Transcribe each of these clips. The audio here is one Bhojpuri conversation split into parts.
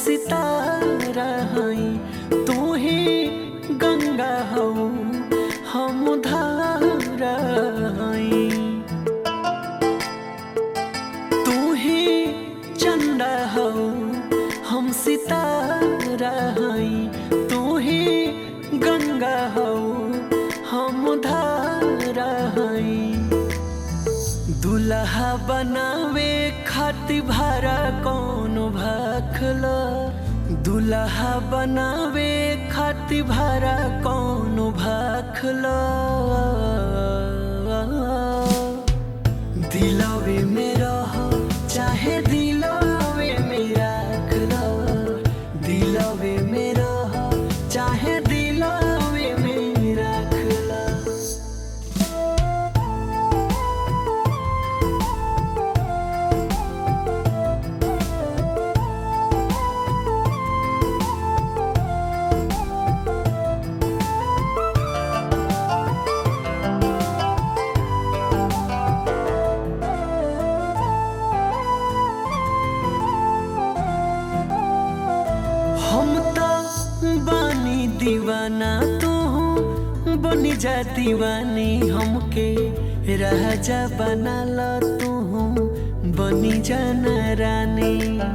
सितारा हई तू ही गंगा हो हम धारा हई तू ही चंदा हो हम सितारा हई तू ही गंगा हो हम धारा हई दुल्हा बनावे खातिर भारा कौन भाखला दुल्हा बनावे खातिर भारा कौन भाखला दिलवे में रह चाहे दिलवे में राखला दिलवे में रह चाहे दिलवे में राखला हम तो बानी दीवाना तू बनी जा दीवानी हमके राजा बना लो तू बनी जाना रानी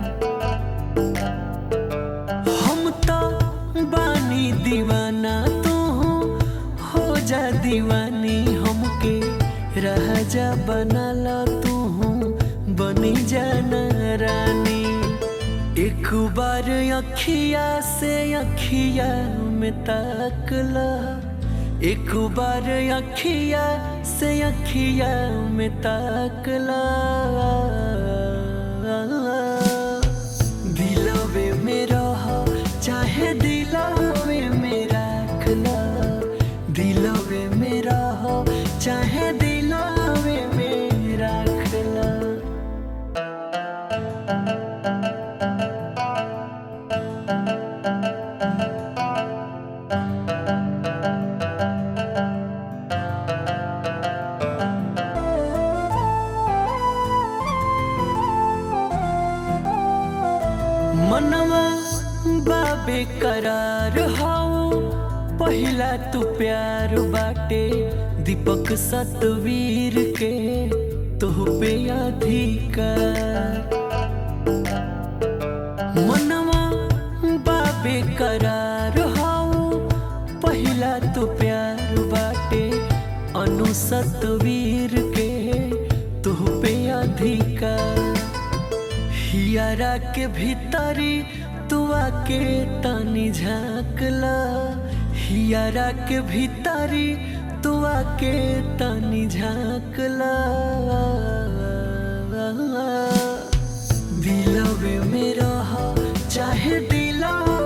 हम तो बानी दीवाना तू हो जा दीवानी हमके राजा बना लो तू बनी जाना रानी एक बार अखिया से अखिया में ताकला एक बार अखिया से अखिया में ताकला दिलवे में रह चाहे दिलवे में राखला दिलवे में रह चाहे दिलवे में राखला मनवा बाबे करार हाउ पहिला तू प्यार बाटे दीपक सतवीर के तुह पे अधिकार मनवा बाबे करार हाउ पहिला तू प्यार बाटे अनु सतवीर के तुह पे अधिकार हियारा के भीतरी तू आके तनी झाँकला हियारा के भीतरी तू आके तनी झाँकला दिलवे में रह चाहे दिलवे